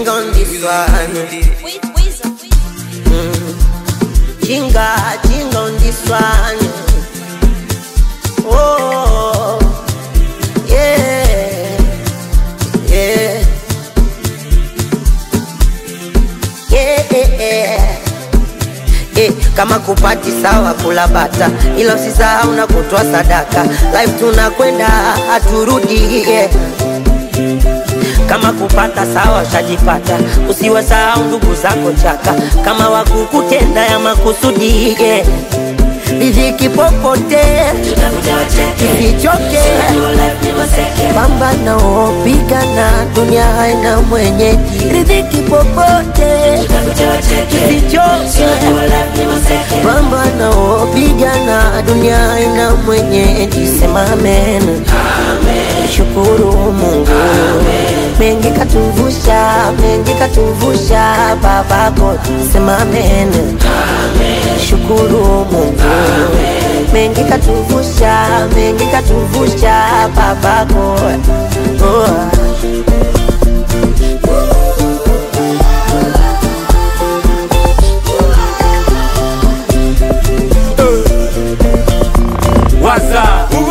jinga on this one. Jinga, jinga on this one. Oh, yeah, yeah, yeah, yeah. Eh, kama kupati sawa kula bata, ila usisahau na kutoa sadaka. Life tunakwenda haturudi, yeah. Kama kupata sawa ushajipata, usiwasahau ndugu zako chaka, kama wakukutenda ya makusudi, yeah. Riziki popote isichoke, pambana opigana, dunia haina mwenyeji. Riziki popote isichoke, pambana opigana, dunia haina mwenyeji. Sema amen, shukuru Mungu, mengi katuvusha, mengi katuvusha, babako. Sema amen, shukuru Mungu, mengi katuvusha, mengi katuvusha, babako. Oh. waza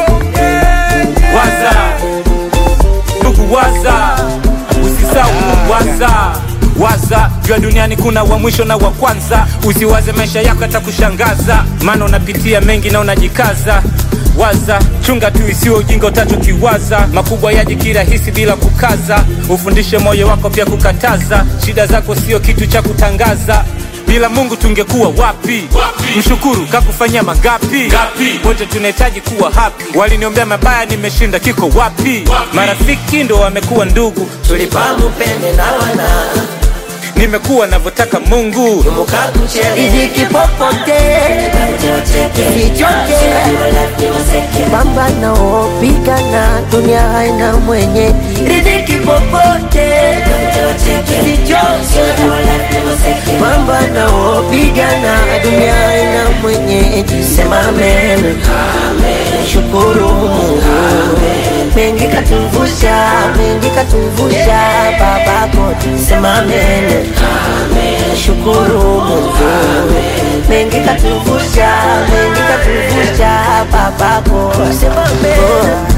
waza ndugu waza usisahau waza waza jua duniani kuna wa mwisho na wa kwanza usiwaze maisha yako yatakushangaza maana unapitia mengi na unajikaza waza chunga tu isiwe ujinga utachokiwaza makubwa yaji kirahisi bila kukaza ufundishe moyo wako pia kukataza shida zako sio kitu cha kutangaza bila mungu tungekuwa wapi, wapi? mshukuru kakufanyia mangapi Gapi? wote tunahitaji kuwa happy waliniombea mabaya nimeshinda kiko wapi, wapi? marafiki ndo wamekuwa ndugu tulipamu pende na wana nimekuwa navyotaka mungu riziki popote isichoke, pambana opigana, dunia haina mwenye. Riziki popote isichoke, pambana opigana, dunia haina mwenye. Sema amen, shukuru Mungu, mengi katuvusha, mengi katuvusha, babako. Sema amen, shukuru Mungu, mengi katuvusha, mengi katuvusha, babako. Sema amen.